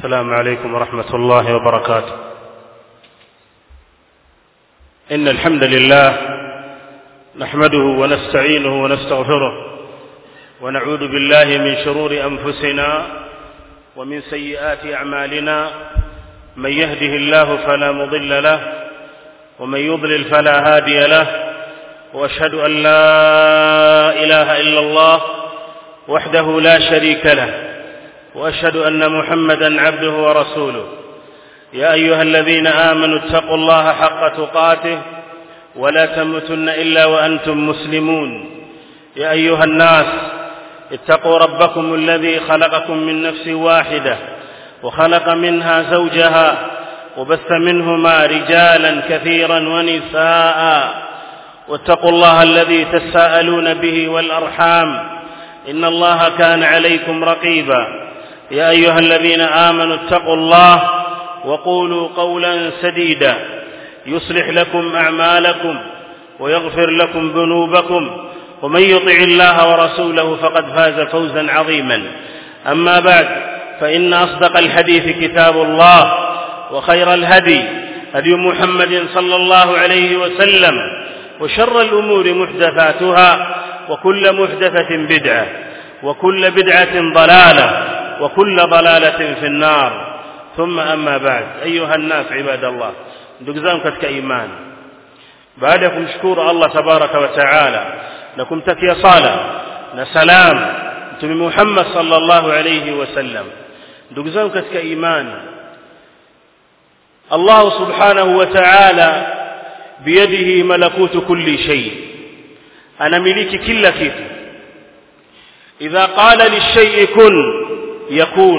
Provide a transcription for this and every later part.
السلام عليكم ورحمة الله وبركاته إن الحمد لله نحمده ونستعينه ونستغفره ونعوذ بالله من شرور أنفسنا ومن سيئات أعمالنا من يهده الله فلا مضل له ومن يضلل فلا هادي له واشهد ان لا اله الا الله وحده لا شريك له واشهد ان محمدا عبده ورسوله يا ايها الذين امنوا اتقوا الله حق تقاته ولا تموتن الا وانتم مسلمون يا ايها الناس اتقوا ربكم الذي خلقكم من نفس واحده وخلق منها زوجها وبث منهما رجالا كثيرا ونساء واتقوا الله الذي تساءلون به والارحام ان الله كان عليكم رقيبا يا ايها الذين امنوا اتقوا الله وقولوا قولا سديدا يصلح لكم اعمالكم ويغفر لكم ذنوبكم ومن يطع الله ورسوله فقد فاز فوزا عظيما اما بعد فان اصدق الحديث كتاب الله وخير الهدي هدي محمد صلى الله عليه وسلم وشر الامور محدثاتها وكل محدثه بدعه وكل بدعه ضلاله وكل ضلاله في النار ثم اما بعد ايها الناس عباد الله ndugu zangu katika imani baada ya kumshukuru Allah tabaraka wa taala na kumtakia sala na salam mtume Muhammad sallallahu alayhi wasallam ndugu zangu katika imani Allah subhanahu wa ta'ala biyadihi malakutu kulli shay anamiliki kila kitu idha qala lishay'i kun yakun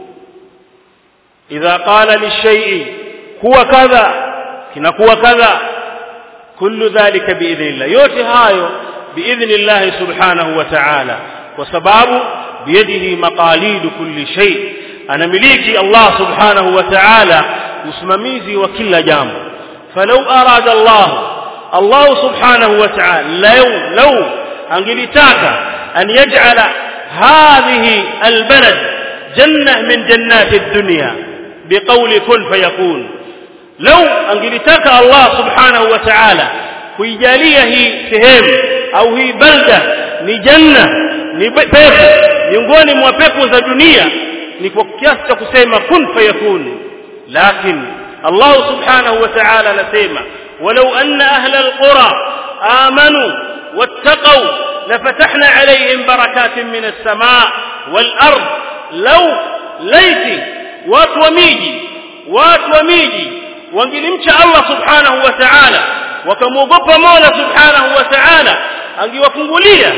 idha qala lishay'i huwa kadha kinakuwa kadha kullu dhalika biidhnillah yote hayo biidhnillah subhanahu wa ta'ala kwa sababu biyadihi maqalidu kulli shay anamiliki Allah subhanahu wa ta'ala usimamizi wa kila jambo falau arada Allah Allah subhanahu wa ta'ala law law angelitaka an yaj'ala hadhihi albalad jannah min jannati ad-dunya biqawli kun fayakun law angelitaka Allah subhanahu wa ta'ala kuijalia hii sehemu au hii balda ni janna ni pepo miongoni mwa pepo za dunia ni kwa kiasi cha kusema kun fayakun لكن الله سبحانه وتعالى نسيما ولو أن أهل القرى آمنوا واتقوا لفتحنا عليهم بركات من السماء والأرض لو ليت وات وميجي وات وميجي wangelimcha Allah subhanahu wa ta'ala wakamwogopa Mola subhanahu wa ta'ala angewafungulia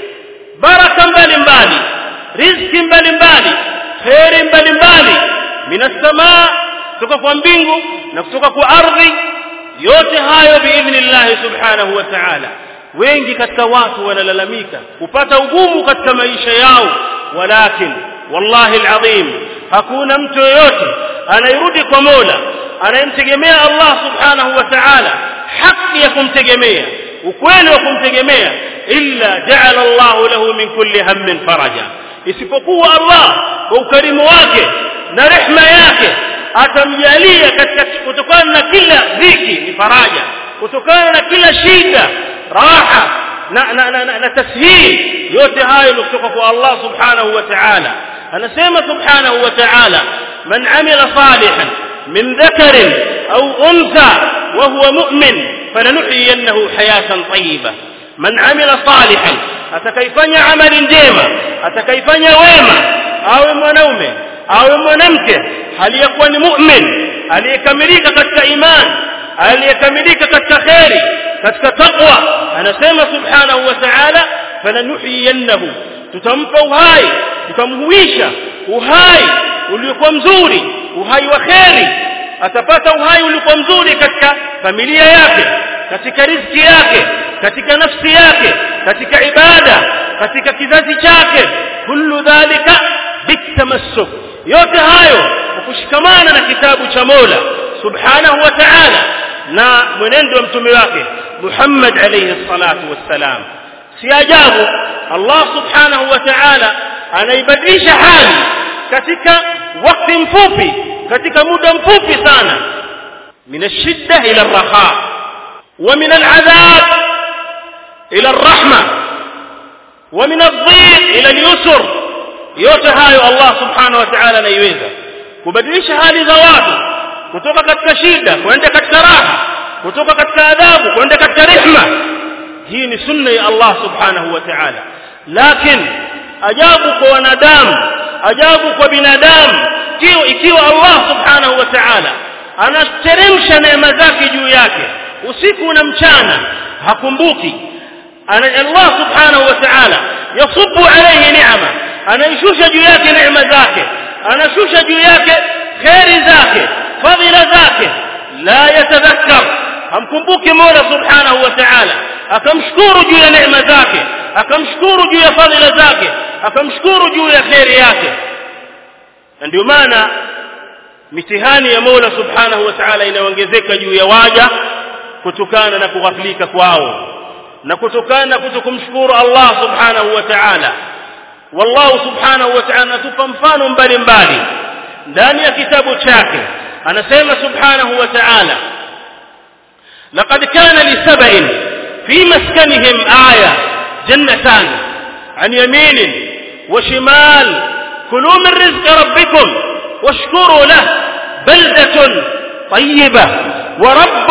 baraka mbalimbali riziki mbalimbali kheri mbalimbali minas samaa kutoka kwa mbingu na kutoka kwa ardhi yote hayo biidhnillah subhanahu wa ta'ala wengi katika watu wanalalamika kupata ugumu katika maisha yao walakin wallahi alazim hakuna mtu yoyote anayerudi kwa Mola anayemtegemea Allah subhanahu wa ta'ala haki ya kumtegemea ukweli wa kumtegemea illa ja'ala Allah lahu min kulli hammin faraja isipokuwa Allah kwa ukarimu wake na rehma yake atamjalia katika kutokana na kila dhiki ni faraja kutokana na kila shida raha na na, na, na, na tashil yote hayo ni kutoka kwa Allah subhanahu wa ta'ala anasema subhanahu wa ta'ala man amila salihan min dhakarin au untha wa huwa mu'min falanuhyiyannahu hayatan tayyiba man amila salihan atakayefanya amali njema atakayefanya wema awe mwanaume awe mwanamke hali ya kuwa ni mu'min aliyekamilika katika imani aliyekamilika katika khairi katika taqwa anasema subhanahu wa ta'ala falanuhyiyannahu tutampa uhai tutamhuisha uhai uliokuwa mzuri uhai wa khairi atapata uhai uliokuwa mzuri katika familia yake katika riziki yake katika nafsi yake katika ibada katika kizazi chake kullu dhalika bitamassuk yote hayo kushikamana na kitabu cha Mola subhanahu wa ta'ala na mwenendo wa mtume wake Muhammad alayhi salatu wassalam si ajabu Allah subhanahu wa ta'ala anaibadilisha hali katika wakati mfupi katika muda mfupi sana min ashidda ila raha wa min aladhab ila arrahma wa min adhiq ila alyusr yote hayo Allah subhanahu wa ta'ala anaiweza kubadilisha hali za watu kutoka katika shida kwenda katika raha kutoka katika adhabu kwenda katika rehma hii ni sunna ya Allah subhanahu wa ta'ala lakini ajabu kwa wanadamu ajabu kwa binadamu ikiwa ikiwa Allah subhanahu wa ta'ala anateremsha neema zake juu yake usiku na mchana hakumbuki ana Allah subhanahu wa ta'ala yasubu alayhi ni'ama anaishusha juu yake neema zake anashusha juu yake khairi zake fadhila zake la yatadhakkar hamkumbuki Mola subhanahu wa ta'ala akamshukuru juu ya neema zake akamshukuru juu ya fadhila zake akamshukuru juu ya khairi yake na ndio maana mitihani ya Mola subhanahu wa ta'ala inaongezeka juu ya waja kutokana na kughaflika kwao na kutokana na kutokumshukuru Allah subhanahu wa ta'ala wallahu subhanahu wa ta'ala anatupa mfano mbalimbali ndani ya kitabu chake anasema subhanahu wa ta'ala لقد كان لسبع في مسكنهم آية جنتان عن يمين وشمال كلوا من رزق ربكم واشكروا له بلدة طيبة ورب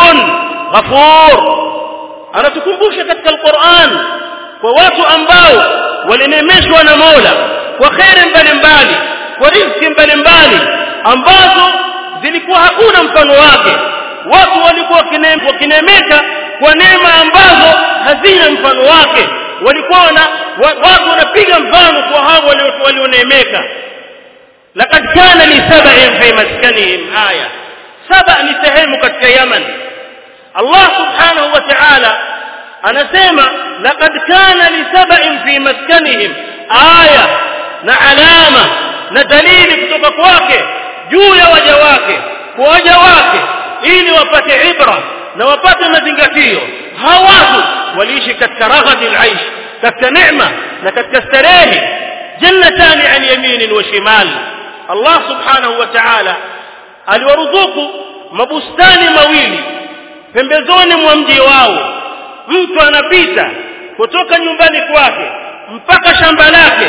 غفور أنا تكنبوش katika القرآن kwa watu ambao walinemeshwa na Mola kwa khairi mbalimbali kwa riziki mbalimbali ambazo zilikuwa hakuna mfano wake watu walikuwa wakinemeka kwa neema ambazo hazina mfano wake walikuwa na watu wanapiga mfano kwa hao walioneemeka laqad kana li sab'in fi maskanihim aya saba ni sehemu katika Yaman Allah subhanahu wa ta'ala anasema laqad kana li sab'in fi maskanihim aya na alama na dalili kutoka kwake juu ya waja wake kwa waja wake ili wapate ibra na wapate mazingatio hawa watu waliishi katika raghadi alaish katika neema na katika starehe jannatani an yamin wa shimal Allah subhanahu wa ta'ala aliwaruzuku mabustani mawili pembezoni mwa mji wao mtu anapita kutoka nyumbani kwake mpaka shamba lake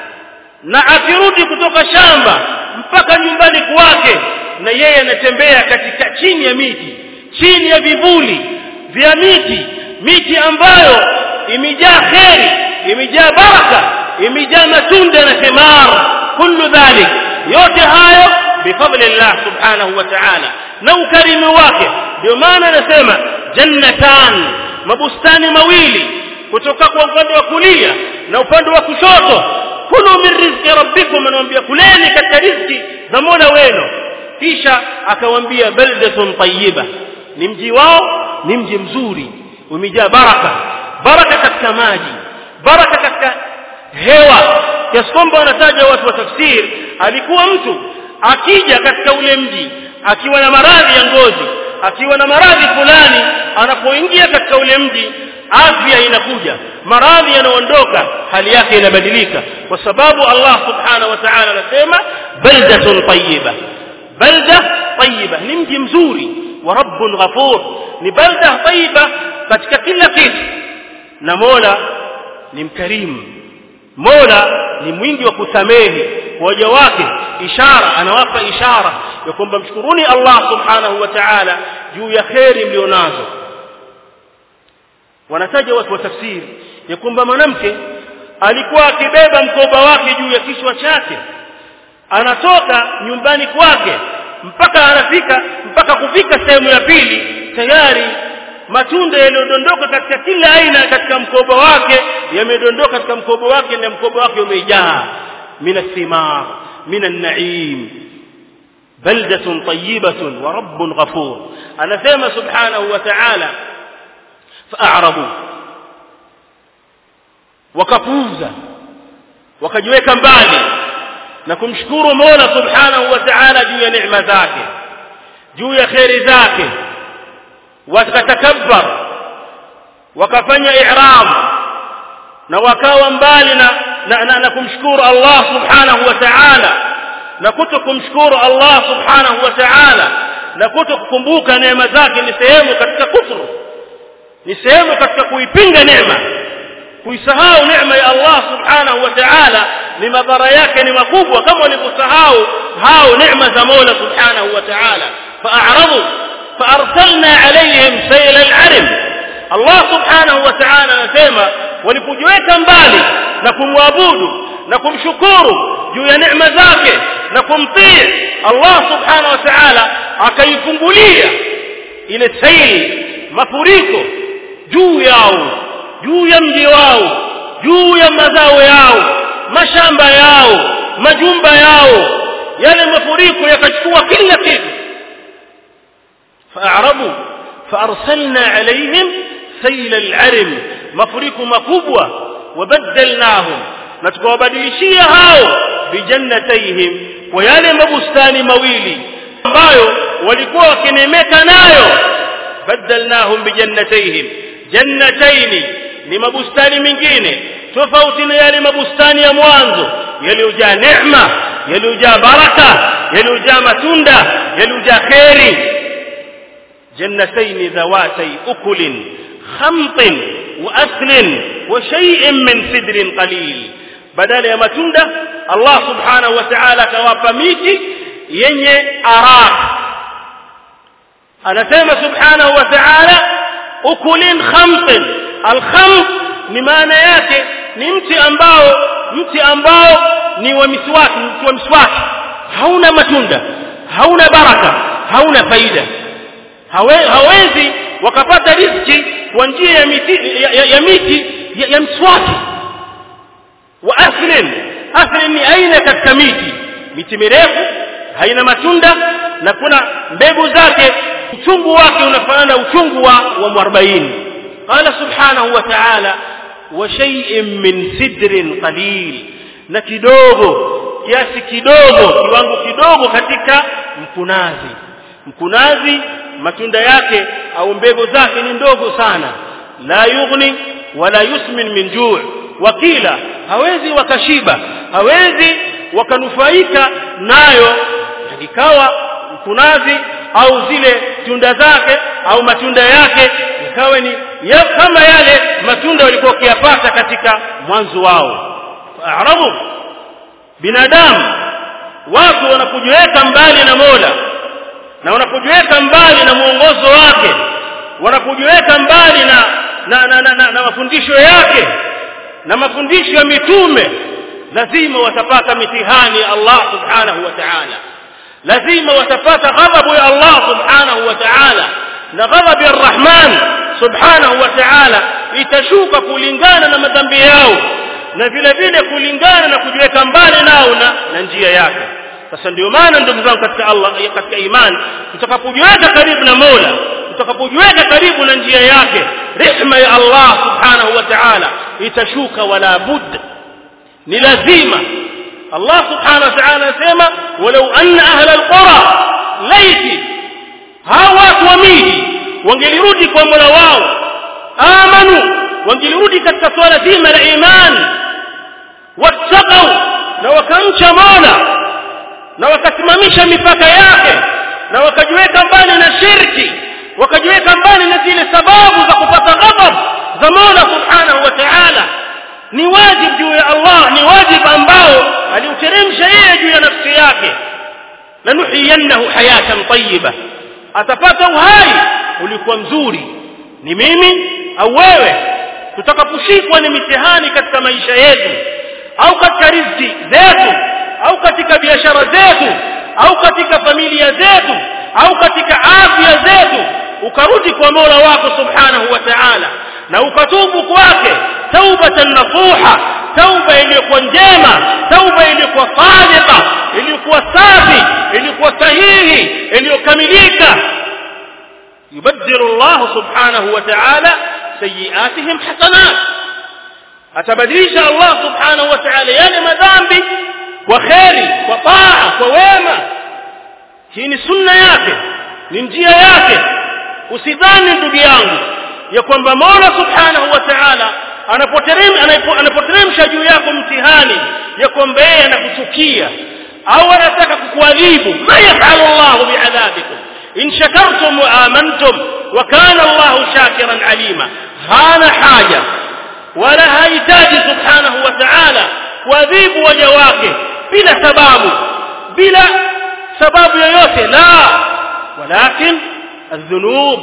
na akirudi kutoka shamba mpaka nyumbani kwake na yeye anatembea katika chini ya miti chini ya vivuli vya miti miti ambayo imejaa kheri imejaa baraka imejaa matunda na thimar kullu dhalik yote hayo bifadli Allah subhanahu wa ta'ala na ukarimu wake ndio maana anasema jannatan mabustani mawili kutoka kwa upande wa kulia na upande wa kushoto kulu min rizqi rabbikum anamwambia kuleni katika riziki za Mola wenu kisha akawaambia baldatun tayyiba ni mji wao ni mji mzuri umejaa baraka baraka katika maji baraka katika hewa kiasi kwamba wanataja watu wa tafsiri alikuwa mtu akija katika ule mji akiwa na maradhi ya ngozi akiwa na maradhi fulani anapoingia katika ule mji afya inakuja maradhi yanaondoka hali yake inabadilika kwa sababu Allah subhanahu wa ta'ala anasema baldatun tayyiba balda tayyiba ni mji mzuri wa rabbun ghafur ni balda tayyiba katika kila kitu na Mola ni mkarimu Mola ni mwingi wa kusamehe waja wake ishara anawapa ishara ya kwamba mshukuruni Allah subhanahu wa ta'ala juu ya khairi mlionazo wanataja watu wa tafsiri ya kwamba mwanamke alikuwa akibeba mkoba wake juu ya kichwa chake anatoka nyumbani kwake mpaka anafika mpaka kufika sehemu ya pili tayari matunda yaliyodondoka katika kila aina katika mkoba wake yamedondoka katika mkoba wake na mkoba wake umejaa mina thimar mina naim baldatun tayyibatun wa rabbun ghafur anasema subhanahu wa ta'ala fa'arabu wakapuuza wakajiweka mbali na kumshukuru Mola subhanahu wa ta'ala juu ya neema zake juu ya khairi zake wakatakabbar wakafanya i'rab na wakawa mbali na, na, na, na kumshukuru Allah subhanahu wa ta'ala na kuto kumshukuru Allah subhanahu wa ta'ala na kuto kukumbuka neema zake ni sehemu katika kufuru ni sehemu katika kuipinga neema kuisahau neema ya Allah subhanahu wa ta'ala ni madhara yake ni makubwa kama walivyosahau hao neema za Mola subhanahu wa ta'ala fa'aradu فارسلنا عليهم سيل العرم الله سبحانه وتعالى anasema walipojiweka mbali na kumwabudu na kumshukuru juu ya neema zake na kumtii Allah subhanahu wa ta'ala akaifungulia ile sail mafuriko juu yao juu ya mji wao juu ya mazao yao mashamba yao majumba yao yale mafuriko yakachukua kila kitu فأعرضوا فأرسلنا عليهم سيل العرم مفرق مكبوة وبدلناهم نتكوبدلشيا هاو بجنتيهم ويالي مبستان مويلي ambayo walikuwa wakinemeka nayo badalnahum bijannatayhim jannataini ni mabustani mengine tofauti na yale mabustani ya mwanzo yaliyojaa neema yaliyojaa baraka yaliyojaa matunda yaliyojaa kheri جنتين ذواتي أكل خمط وأكل وشيء من سدر قليل بدل يا متندة الله سبحانه وتعالى كواب ميتي يني أراك أنا سيما سبحانه وتعالى أكل خمط الخمط ni maana yake ni mti ambao mti ambao ni wa miswaki mti wa miswaki hauna matunda hauna baraka hauna faida Hawe, hawezi wakapata riziki kwa njia ya miti ya, ya, ya miti ya, ya mswaki wa aslin aslin ni aina katika miti miti mirefu haina matunda na kuna mbegu zake uchungu wake unafanana uchungu wa, wa mwarbaini qala subhanahu wa ta'ala wa shay'in min sidrin qalil na kidogo kiasi kidogo kiwango kidogo katika mkunazi mkunazi matunda yake au mbegu zake ni ndogo sana la yughni wala yusmin min juu wakila hawezi wakashiba hawezi wakanufaika nayo ikawa mkunazi au zile tunda zake au matunda yake ikawa ni ya, kama yale matunda walikuwa wakiyapata katika mwanzo wao arabu binadamu watu wanapojiweka mbali na Mola na wanapojiweka mbali na mwongozo wake wanapojiweka mbali na na, na, na, na, na mafundisho yake na mafundisho ya mitume lazima watapata mitihani ya Allah subhanahu wa ta'ala lazima watapata ghadhabu ya Allah subhanahu wa ta'ala na ghadhabu ya Rahman subhanahu wa ta'ala itashuka kulingana na madhambi yao na vile vile kulingana na kujiweka mbali nao na, na njia yake sasa ndio maana ndugu zangu katika Allah katika imani tutakapojiweka karibu na Mola tutakapojiweka karibu na njia yake rehema ya Allah subhanahu wa ta'ala itashuka wala budda ni lazima Allah subhanahu wa ta'ala anasema walau anna ahla alqura laiti hawa watu wa miji wangelirudi kwa Mola wao amanu wangelirudi katika swala zima la imani wattaqau na wakamcha Mola na wakasimamisha mipaka yake na wakajiweka mbali na shirki wakajiweka mbali na zile sababu za kupata ghadhab za Mola subhanahu wa ta'ala ni wajibu juu ya Allah ni wajibu ambao aliuteremsha yeye juu ya nafsi yake lanuhiyannahu hayatan tayyiba atapata uhai ulikuwa mzuri ni mimi au wewe tutakaposhikwa ni mitihani katika maisha yetu au katika riziki zetu au katika biashara zetu au katika familia zetu au katika afya zetu ukarudi kwa Mola wako subhanahu wa ta'ala na ukatubu kwake taubatan nasuha tauba iliyokuwa njema tauba iliyokuwa sadiqa iliyokuwa safi iliyokuwa sahihi iliyokamilika yubaddilu Allah subhanahu wa ta'ala sayiatihim hasanat atabadilisha Allah subhanahu wa ta'ala yale madhambi kwa kheri kwa taa kwa wema hii ni sunna yake ni njia yake usidhani ndugu yangu ya kwamba Mola subhanahu wa ta'ala anapoteremsha anapoteremsha juu yako mtihani ya kwamba yeye anakuchukia au anataka kukuadhibu ma yafalu llahu biadhabikum in shakartum wa amantum wa kana llahu shakiran alima hana haja wala hahitaji subhanahu wa ta'ala kuadhibu waja wake bila sababu bila sababu yoyote la walakin الذنوب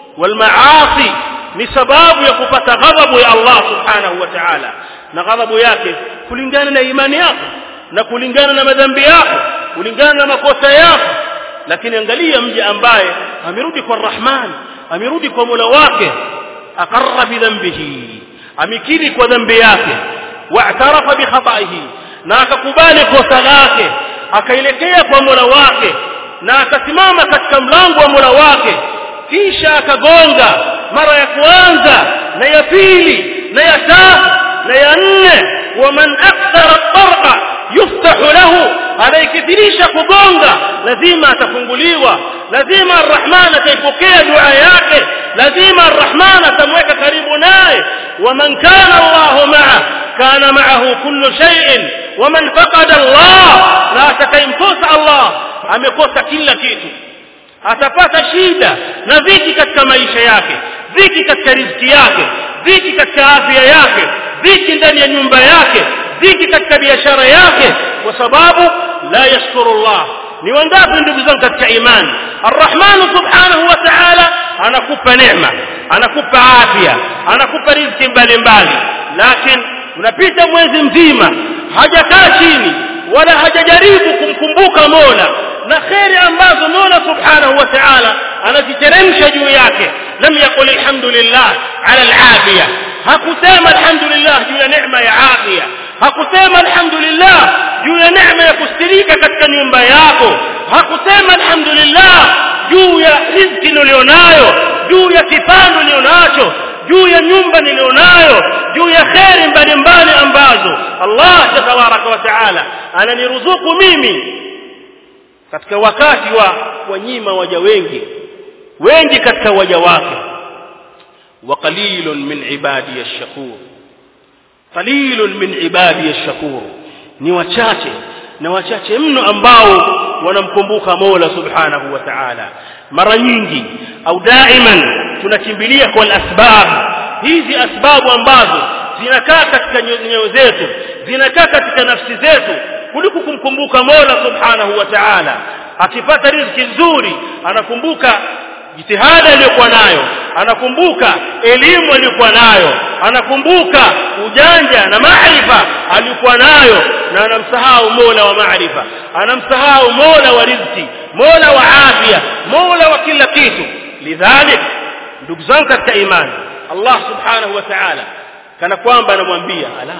والمعاصي ni sababu ya kupata ghadhabu ya Allah subhanahu wa ta'ala na ghadhabu yake kulingana na imani yako na kulingana na madhambi yako kulingana na makosa yako lakini angalia mja ambaye amerudi kwa Rahman amerudi kwa Mola wake akarra bi dhanbihi amekiri kwa dhambi yake wa'tarafa bi khataihi na akakubali kosa lake akaelekea kwa Mola wake na akasimama katika mlango wa Mola wake kisha akagonga mara ya kwanza na ya pili na ya tatu na ya nne waman akthara tarqa yuftahu lahu anayekithirisha kugonga lazima atafunguliwa lazima arrahman ataipokea dua yake lazima arrahman atamweka karibu naye waman kana allahu maa kana maahu kullu shay'in waman faqada allah na atakayemkosa allah amekosa kila kitu atapata shida na dhiki katika maisha yake dhiki katika riziki yake dhiki katika afya yake dhiki ndani ya nyumba yake dhiki katika biashara yake kwa sababu la yashkuru Allah ni wangapi ndugu zangu katika imani arrahman subhanahu wa ta'ala anakupa neema anakupa afya anakupa riziki mbalimbali lakini unapita mwezi mzima hajakaa chini wala hajajaribu kumkumbuka Mola na kheri ambazo Mola Subhanahu wa Ta'ala anaziteremsha juu yake lam yaqul alhamdulillah ala alafiya hakusema alhamdulillah juu ya neema ya afya hakusema alhamdulillah juu ya neema ya kustirika katika nyumba yako hakusema alhamdulillah juu ya riziki nilionayo juu ya kipando nilionacho juu ya nyumba nilionayo juu ya kheri mbalimbali ambazo Allah tabaraka wa taala ananiruzuku mimi katika wakati wa wanyima waja wengi wengi katika waja wake wa qalilun min ibadi ash-shakur qalilun min ibadi ash-shakur ni wachache na wachache mno ambao wanamkumbuka Mola Subhanahu wa Ta'ala mara nyingi au daiman tunakimbilia kwa asbab hizi asbabu ambazo zinakaa katika nyoyo zetu zinakaa katika nafsi zetu kuliko kumkumbuka Mola Subhanahu wa Ta'ala akipata riziki nzuri anakumbuka jitihada aliyokuwa nayo anakumbuka elimu aliyokuwa nayo anakumbuka ujanja na maarifa aliyokuwa nayo na anamsahau Mola wa maarifa anamsahau Mola wa riziki Mola wa afya Mola wa kila kitu lidhalik ndugu zangu katika imani Allah subhanahu wa ta'ala kana kwamba anamwambia ala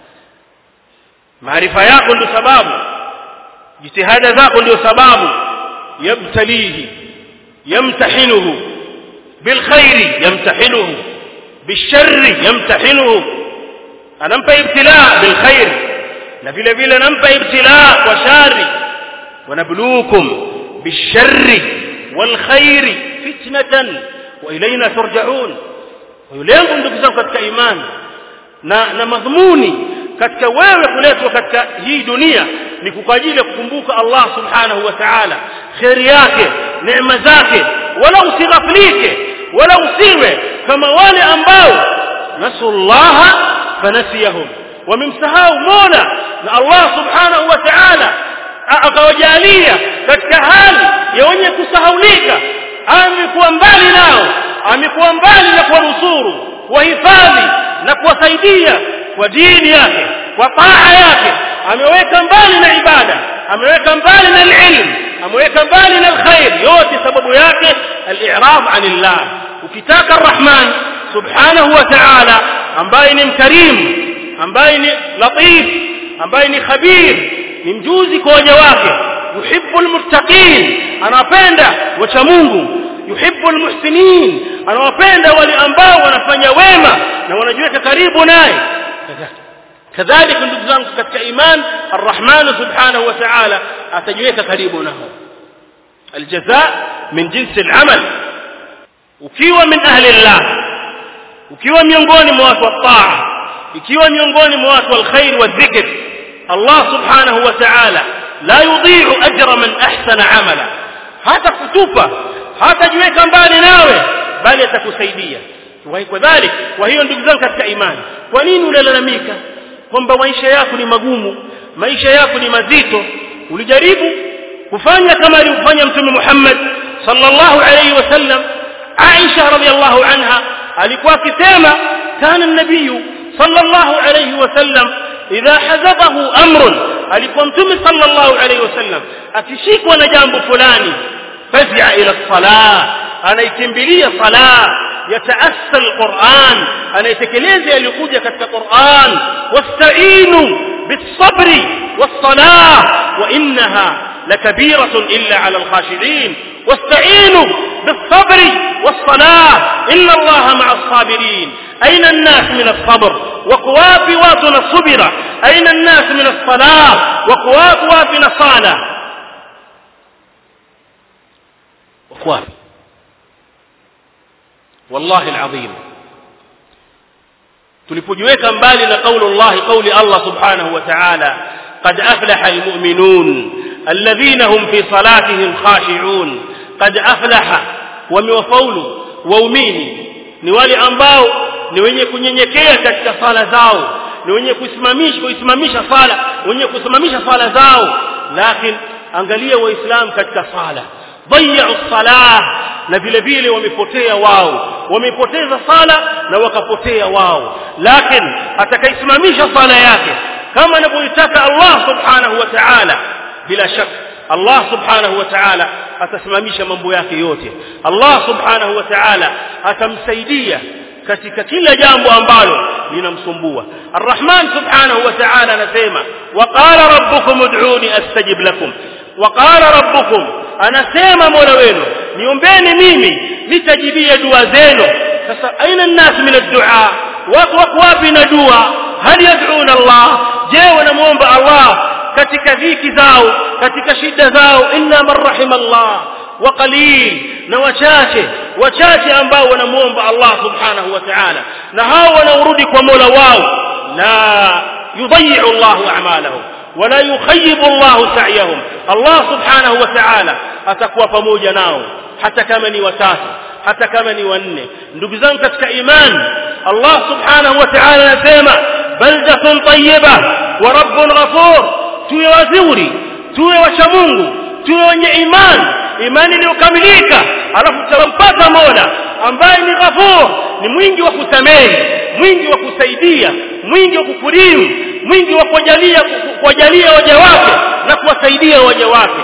maarifa yako ndio sababu jitihada zako ndio sababu yabtalihi yamtahinuhu bilkhairi yamtahinuhu bisharri yamtahinuhu anampa ibtila bilkhair na vile vile anampa ibtila kwa shari wanabluukum bisharri walkhairi fitnatan wa ilaina turjaun lengo ndugu zangu katika imani na na madhumuni katika wewe kuletwa katika hii dunia ni kwa ajili ya kukumbuka Allah subhanahu wa ta'ala khairi yake neema zake wala usighaflike wala usiwe kama wale ambao nasullaha fanasiyahum wamemsahau Mola na Allah subhanahu wa ta'ala akawajalia katika hali ya wenye kusahaulika amekuwa mbali nao amekuwa mbali na kuwanusuru kuwahifadhi na kuwasaidia kwa dini yake kwa taa yake ameweka mbali na ibada ameweka mbali na ilmu ameweka mbali na alkhair yote sababu yake al-i'rab anillah ukitaka arrahman subhanahu wa ta'ala ambaye ni mkarimu ambaye ni latif ambaye ni khabir ni mjuzi kwa waja wake yuhibbu almuttaqin anapenda wacha Mungu yuhibbu almuhsinin anawapenda wale ambao wanafanya wema na wanajiweka karibu naye kadhalika ndugu zangu katika iman arrahman subhanahu wa ta'ala atajiweka karibu nao aljaza min jinsi alamal ukiwa min ahli allah ukiwa miongoni mwa watu wa taa ikiwa miongoni mwa watu wa alkhair wa dhikr Allah subhanahu wa ta'ala la yudhi'u ajra man ahsana amala hata kutupa hata jiweka mbali nawe bali atakusaidia kwa dhalik kwa hiyo ndugu zangu katika imani kwa nini unalalamika kwamba maisha yako ni magumu maisha yako ni mazito ulijaribu kufanya kama alivyofanya mtume Muhammad sallallahu alayhi wasallam Aisha radhiallahu anha alikuwa akisema kana nabii sallallahu alayhi wasallam idha hazabahu amrun alikuwa mtume sallallahu alayhi wasallam akishikwa na jambo fulani fazia ila salah anaikimbilia salah yataassa alquran anaitekeleza yaliyokuja katika Qur'an wasta'inu bis-sabri was-salah wa innaha لكبيرة إلا على الخاشعين واستعينوا بالصبر والصلاة إن الله مع الصابرين أين الناس من الصبر وقوات واتنا الصبر أين الناس من الصلاة وقوات واتنا الصلاة أخوان والله العظيم tulipojiweka mbali na kauli Allah kauli Allah subhanahu wa ta'ala قد أفلح المؤمنون الذين هم في صلاتهم خاشعون قد أفلح وموفول waumini ni wale ambao ni wenye kunyenyekea katika sala zao ni wenye kusimamisha kuisimamisha sala wenye kusimamisha sala zao lakini angalia waislamu katika sala dhayyu salah na vile vile wamepotea wao wamepoteza sala na wakapotea wao lakini atakaisimamisha sala yake kama anavyotaka Allah subhanahu wa ta'ala bila shaka Allah subhanahu wa ta'ala atasimamisha mambo yake yote Allah subhanahu wa ta'ala atamsaidia katika kila jambo ambalo linamsumbua Ar-Rahman subhanahu wa ta'ala anasema waqala rabbukum ud'uni astajib lakum waqala rabbukum anasema Mola wenu niombeni mimi nitajibia dua zenu sasa aina الناس min ad-du'a watu wako wapi na dua hal yad'una Allah je wanamuomba Allah katika dhiki zao katika shida zao illa man rahima Allah wa qalil na wachache wachache ambao wanamuomba Allah subhanahu wa ta'ala na hao wanaurudi kwa Mola wao la yudayyi'u Allah a'malahum wala yukhayibu Allah sa'yahum Allah subhanahu wa ta'ala atakuwa pamoja nao hata kama ni watatu hata kama ni wanne ndugu zangu katika imani Allah subhanahu wa ta'ala anasema baldatun tayyiba wa rabbun ghafur tuwe wazuri tuwe wacha Mungu tuwe wenye imani imani iliyokamilika alafu tutampata Mola ambaye ni ghafur ni mwingi wa kusamehe mwingi wa kusaidia mwingi wa kukurimu mwingi wa kujalia kuwajalia waja wake na kuwasaidia waja wake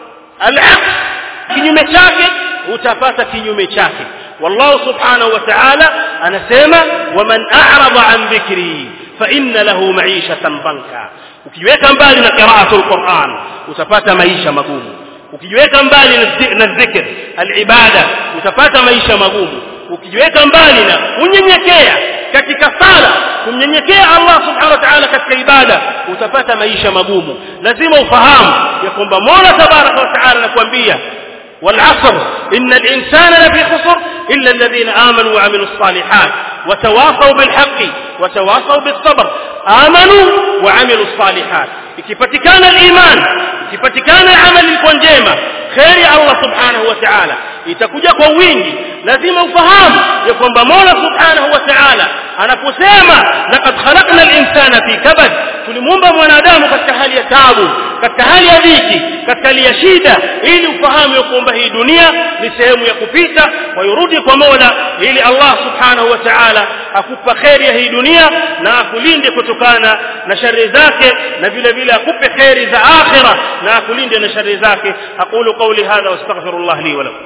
al-aqs kinyume chake utapata kinyume chake والله سبحانه وتعالى anasema waman a'rada an dhikri fa inna lahu ma'ishatan banka ukijiweka mbali na qira'atul Qur'an utapata maisha magumu ukijiweka mbali na dhikr al-ibada utapata maisha magumu ukijiweka mbali na unyenyekea katika sala kumnyenyekea Allah subhanahu wa ta'ala katika ibada utapata maisha magumu lazima ufahamu ya kwamba Mola tabaraka wa ta'ala anakuambia والعصر إن الإنسان لفي خسر إلا الذين آمنوا وعملوا الصالحات وتواصوا بالحق وتواصوا بالصبر آمنوا وعملوا الصالحات ikipatikana al-iman ikipatikana amali iliyo njema khairi Allah subhanahu wa ta'ala itakuja kwa wingi lazima ufahamu ya kwamba Mola subhanahu wa ta'ala anaposema laqad khalaqna al-insana fi kabad tulimuumba mwanadamu katika hali ya taabu katika hali ya dhiki katika hali ya shida ili ufahamu ya kwamba hii dunia ni sehemu ya kupita wayurudi kwa Mola ili Allah subhanahu wa ta'ala akupa khairi ya hii dunia na akulinde kutokana na shari zake na vile vile akupe khairi za akhira na akulinde na shari zake aqulu qawli hadha wastaghfirullah li wa lakum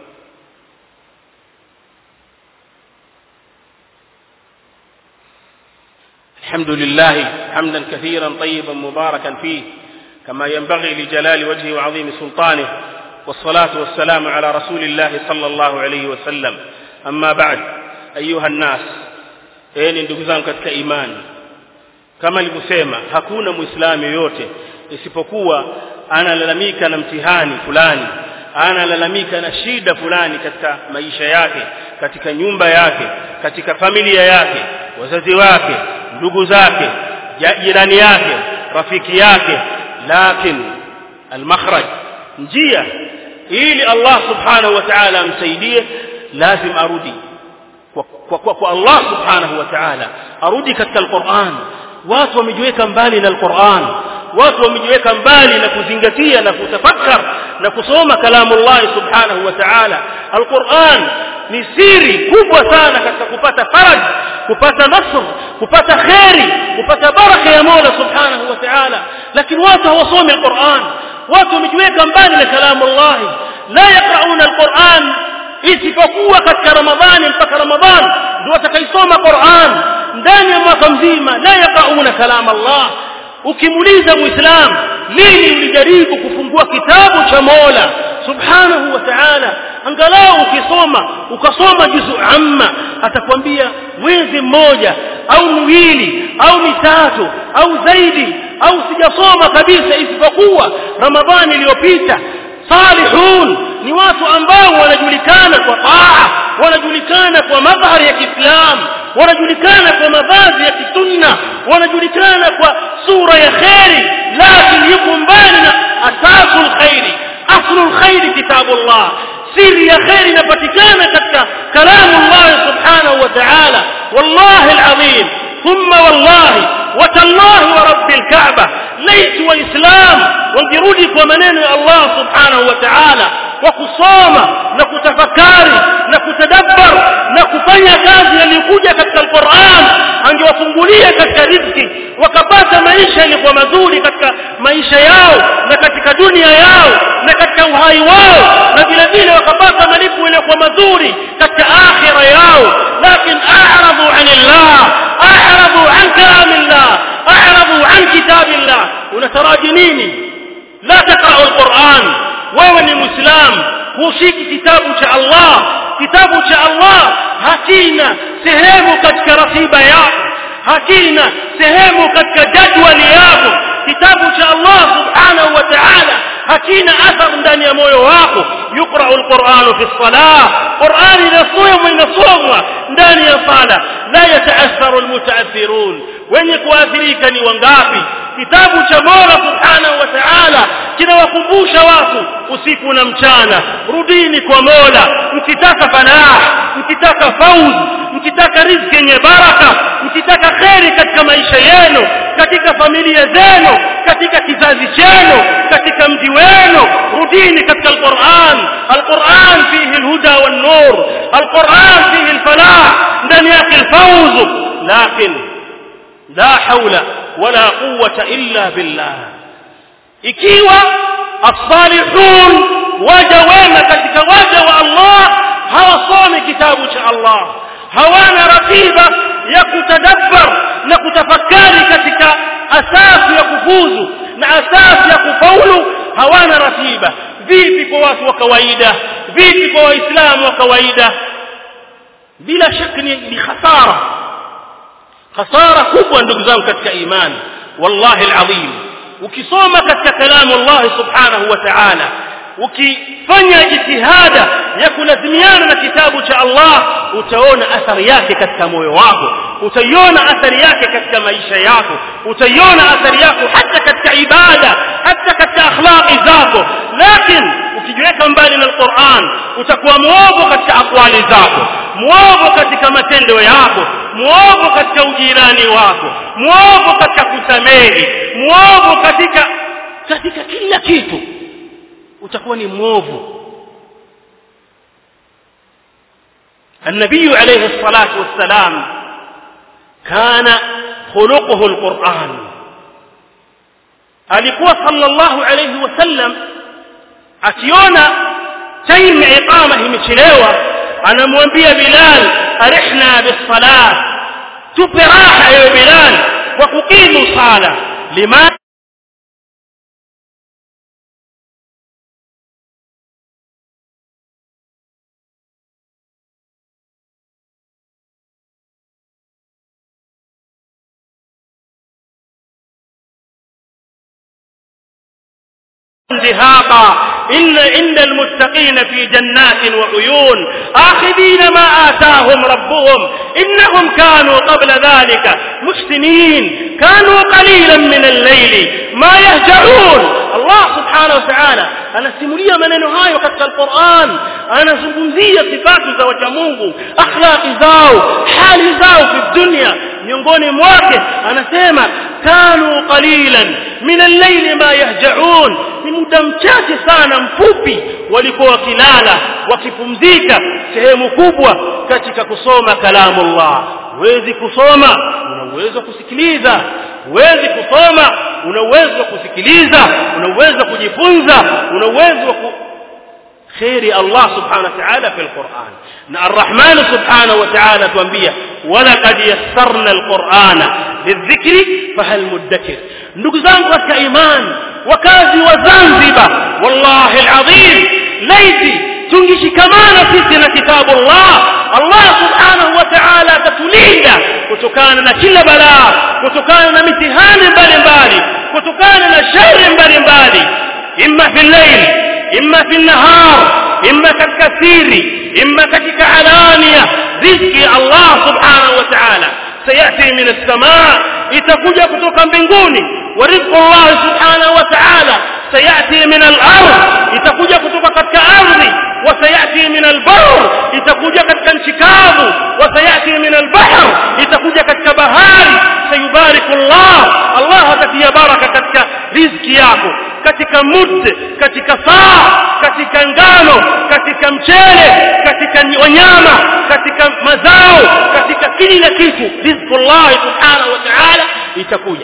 الحمد لله حمدا كثيرا طيبا مباركا فيه كما ينبغي لجلال وجهه وعظيم سلطانه والصلاة والسلام على رسول الله صلى الله عليه وسلم أما بعد أيها الناس أين ndugu katika imani kama nilivyosema hakuna muislamu yoyote isipokuwa analalamika na mtihani fulani analalamika na shida fulani katika maisha yake katika nyumba yake katika familia yake wazazi wake ndugu zake jirani yake rafiki yake lakini almakhraj njia ili Allah subhanahu wa ta'ala amsaidie lazim arudi kwa, kwa, kwa, kwa Allah subhanahu wa ta'ala arudi katika alquran watu wamejiweka mbali na alquran watu wamejiweka mbali na kuzingatia na kutafakar na kusoma kalamu Allah subhanahu wa ta'ala alquran ni siri kubwa sana katika kupata faraj kupata nasr kupata khairi kupata baraka ya Mola subhanahu wa ta'ala lakini watu hawasomi alquran watu wamejiweka mbali na kalamu Allah la yaqrauna alquran isipokuwa katika ramadhani mpaka ramadhani ndio watakaisoma Qur'an ndani ya mwaka mzima la yaqrauna kalam Allah ukimuuliza muislam lini ulijaribu kufungua kitabu cha Mola subhanahu wa ta'ala angalau ukisoma ukasoma juzu amma atakwambia mwezi mmoja au miwili au mitatu au zaidi au sijasoma kabisa isipokuwa ramadhani iliyopita salihun ni watu ambao wanajulikana kwa taa wanajulikana kwa madhari ya Kiislamu wanajulikana kwa mavazi ya kisunna wanajulikana kwa sura ya khairi lakini yuko mbali na asasul khairi aslul khairi kitabullah siri ya khairi inapatikana katika kalamu Allah subhanahu wa ta'ala wallahi alazim thumma wallahi watallahi wa rabbil kaaba laitu waislam wangerudi kwa maneno ya Allah subhanahu wa ta'ala kwa kusoma na kutafakari na kutadabbar na kufanya kazi yaliyokuja katika Qur'an angewafungulia katika riziki wakapata maisha yalikuwa mazuri katika maisha yao na katika dunia yao na katika uhai wao na vile vile wakapata malipo yalikuwa mazuri katika akhira yao lakini a'radu 'anillah a'radu 'an kalamillah a'radu 'an kitabillah unataraji nini la taqra'u al-Qur'an wewe ni muislam hushiki kitabu cha Allah kitabu cha Allah hakina sehemu katika ratiba yako hakina sehemu katika jadwali yako kitabu cha Allah subhanahu wa ta'ala hakina athar ndani ya moyo wako yuqra'u al-Qur'an fi as-salah Qur'an inasomwa inasomwa ndani ya sala la yata'atharu al-muta'athirun wenye kuathirika ni wangapi kitabu cha Mola subhanahu wa ta'ala kinawakumbusha watu usiku na mchana rudini kwa Mola mkitaka falah mkitaka fauz mkitaka riziki yenye baraka mkitaka kheri katika maisha yenu katika familia zenu katika kizazi chenu katika mji wenu rudini katika alquran alquran fihi alhuda wan-nur alquran fihi alfalah ndani yake alfawz lakin la hawla wala quwwata illa billah ikiwa as-salihun waja wema katika waja wa Allah hawasomi kitabu cha Allah hawana ratiba ya kutadabbar na kutafakari katika asasi ya kufuzu na asasi ya kufaulu hawana ratiba vipi kwa watu wa kawaida vipi kwa waislamu wa kawaida bila shaka ni, ni khasara khasara kubwa ndugu zangu katika imani wallahi alazim ukisoma katika kalamu Allah subhanahu wa ta'ala ukifanya jitihada ya kulazimiana na kitabu cha Allah utaona athari yake katika moyo wako utaiona athari yake katika maisha yako utaiona athari yako hata katika ibada hata katika akhlaqi zako lakini ukijiweka mbali na Qur'an utakuwa muovu katika akwali zako muovu katika matendo yako muovu katika ujirani wako muovu katika kusamehe muovu katika katika kila kitu utakuwa ni mwovu النبي عليه الصلاة والسلام كان خلقه القرآن alikuwa sallallahu alayhi wasallam akiona time iqama imechelewa anamwambia Bilal arihna bis-salah tupe raha ewe Bilal kwa kukimu sala lima زهاقا إن إن المتقين في جنات وعيون آخذين ما آتاهم ربهم إنهم كانوا قبل ذلك محسنين كانوا قليلا من الليل ما يهجعون Allah subhanahu wa ta'ala anasimulia maneno hayo katika Al-Qur'an anazungumzia sifatu za wacha Mungu akhlaqi zao hali zao fi dunya miongoni mwake anasema kanu qalilan min al-layli ma yahja'un ni muda mchache sana mfupi walikuwa wakilala wakipumzika sehemu kubwa katika kusoma kalamullah huwezi kusoma una uwezo wa kusikiliza huwezi kusoma una uwezo wa kusikiliza una uwezo wa kujifunza una uwezo wa ku... خير الله سبحانه وتعالى في القرآن الرحمن سبحانه وتعالى تنبيه ولقد يسرنا القرآن للذكر فهل مدكر نقزان قد إيمان وكازي وزنزبة والله العظيم ليتي tungishikamana sisi na kitabu Allah Allah subhanahu wa ta'ala atatulinda kutokana na kila balaa kutokana na mitihani mbalimbali kutokana na shari mbalimbali imma fi layl imma fi nahar imma katika siri imma katika alania riziki Allah subhanahu wa ta'ala sayati min as-samaa itakuja kutoka mbinguni wa rizqu Allah subhanahu wa ta'ala sayati min al-ard itakuja kutoka katika ardhi وسياتي من البر itakuja katika nchi kavu وسياتي من البحر itakuja katika bahari sayubariku Allah Allah atatia baraka katika riziki yako katika mud katika saa katika ngano katika mchele katika wanyama katika mazao katika kila kitu riziki Allah subhanahu wa ta'ala itakuja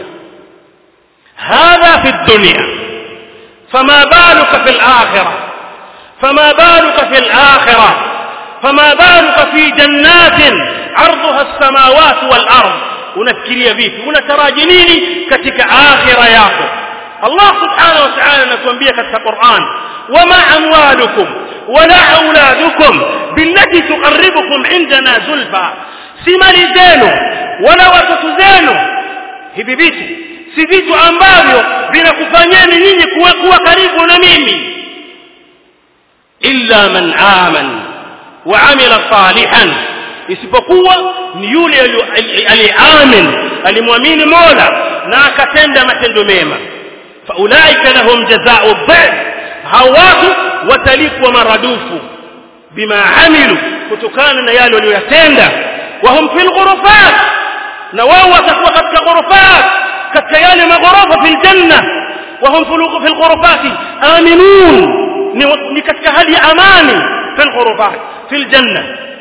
هذا في الدنيا فما بالك في الآخرة فما بالك في الآخرة فما بالك في جنات عرضها السماوات والأرض unafikiria vipi unataraji nini katika akhira yako Allah subhanahu wa ta'ala anatuambia katika Qur'an wama amwalukum wala auladukum billati tuqarribukum indana zulfa si mali zenu wala watoto zenu hivi vitu si vitu ambavyo vinakufanyeni nyinyi kuwa, kuwa karibu na mimi illa man aman wa amila salihan isipokuwa ni yule aliamin alimwamini Mola na akatenda matendo mema faulaika lahum jazaa'u dhif hao watu watalipwa maradufu bima amilu kutokana na yale waliyotenda wahum fil ghurufat na wao watakuwa katika ghurufat katika yale maghorofa fil janna wahum fil ghurufat aminun ni katika hali ya amani fil ghurufat fil janna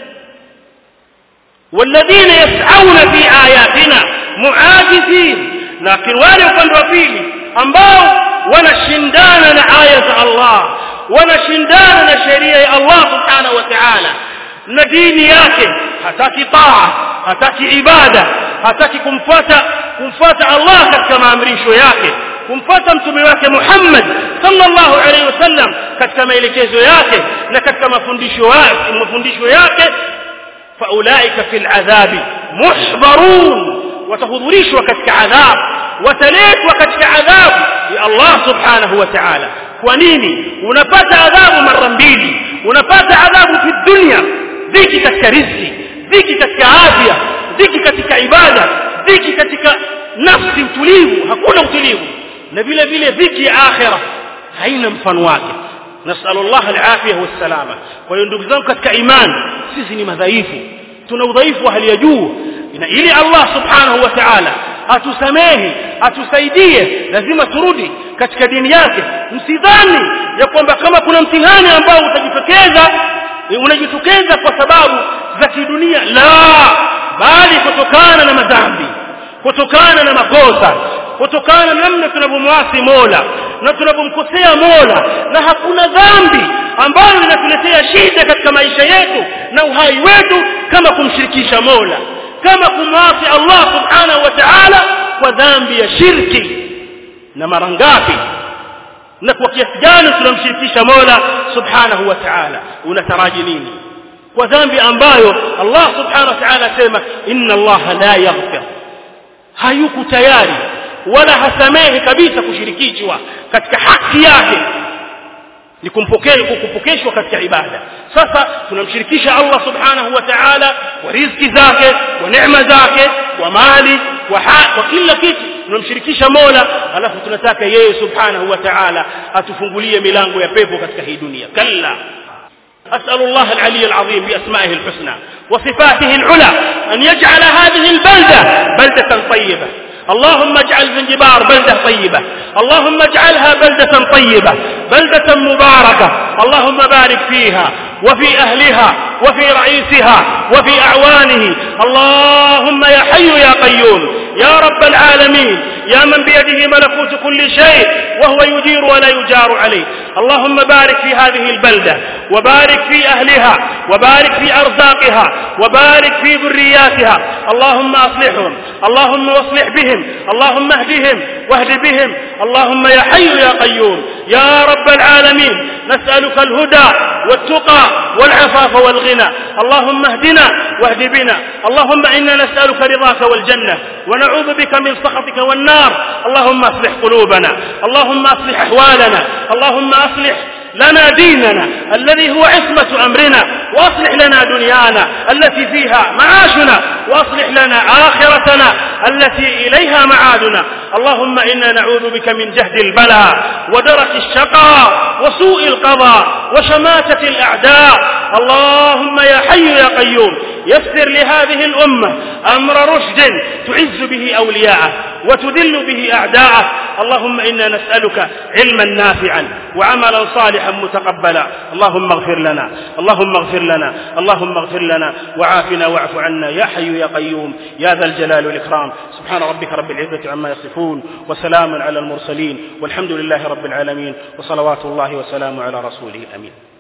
والذين يسعون في آياتنا معاجزين لكن wale upande wa pili ambao wanashindana na aya za Allah wanashindana na sheria ya Allah subhanahu wa ta'ala na dini yake hataki taa hataki ibada hataki kumfuata kumfuata Allah katika maamrisho yake kumfuata mtume wake Muhammad sallallahu alaihi wasallam katika maelekezo yake na katika mafundisho yake mafundisho yake faulaika fil adhabi muhbarun watahudhurishwa katika adhabu wataletwa katika adhabu ya Allah subhanahu wa ta'ala kwa nini unapata adhabu mara mbili unapata adhabu fi dunya dhiki katika riziki dhiki katika afya dhiki katika ibada dhiki katika nafsi utulivu hakuna utulivu na vile vile dhiki ya akhira haina mfano wake nasallu Allah al-afiyah was-salama kwa hiyo ndugu zangu katika imani sisi ni madhaifu tuna udhaifu wa hali ya juu na ili Allah subhanahu wa ta'ala atusamehe atusaidie lazima turudi katika dini yake msidhani ya kwamba kama kuna mtihani ambao utajitokeza unajitokeza kwa sababu za kidunia la bali kutokana na madhambi kutokana na makosa kutokana na namna tunavyomwasi Mola na tunavyomkosea Mola na hakuna dhambi ambayo inatuletea shida katika maisha yetu na uhai wetu kama kumshirikisha Mola kama kumwasi Allah subhanahu wa ta'ala kwa dhambi ya shirki na mara ngapi na kwa kiasi gani tunamshirikisha Mola subhanahu wa ta'ala unataraji nini kwa dhambi ambayo Allah subhanahu wa ta'ala asema inna Allah la yaghfir hayuko tayari wala hasamehi kabisa kushirikishwa katika haki yake ni kumpokea kupokeshwa katika ibada sasa tunamshirikisha Allah subhanahu wa ta'ala kwa riziki zake kwa neema zake kwa mali kwa kwa kila kitu tunamshirikisha Mola alafu tunataka yeye subhanahu wa ta'ala atufungulie milango ya pepo katika hii dunia kalla أسأل الله العلي العظيم بأسمائه الحسنى وصفاته العلى أن يجعل هذه البلدة بلدة طيبة اللهم اجعل زنجبار بلدة طيبة اللهم اجعلها بلدة طيبة بلدة مباركة اللهم بارك فيها وفي أهلها وفي رئيسها وفي أعوانه اللهم يا حي يا قيوم يا رب العالمين يا من بيده ملكوت كل شيء وهو يجير ولا يجار عليه اللهم بارك في هذه البلدة وبارك في أهلها وبارك في أرزاقها وبارك في ذرياتها اللهم أصلحهم اللهم واصلح بهم اللهم اهدهم واهد بهم اللهم يا حي يا قيوم يا رب العالمين نسألك الهدى والتقى والعفاف والغنى اللهم اهدنا واهد بنا اللهم إنا نسألك رضاك والجنة ونعوذ بك من سخطك والنار اللهم اصلح قلوبنا اللهم اصلح أحوالنا اللهم اصلح لنا ديننا الذي هو عصمة أمرنا وأصلح لنا دنيانا التي فيها معاشنا وأصلح لنا آخرتنا التي إليها معادنا اللهم إنا نعوذ بك من جهد البلاء ودرك الشقاء وسوء القضاء وشماتة الأعداء اللهم يا حي يا قيوم يسر لهذه الأمة أمر رشد تعز به أولياءه وتذل به أعداءه اللهم إنا نسألك علما نافعا وعملا صالحا متقبلا اللهم اغفر لنا اللهم اغفر لنا اللهم اغفر لنا وعافنا واعف عنا يا حي يا قيوم يا ذا الجلال والإكرام سبحان ربك رب العزة عما يصفون وسلام على المرسلين والحمد لله رب العالمين وصلوات الله وسلامه على رسوله الأمين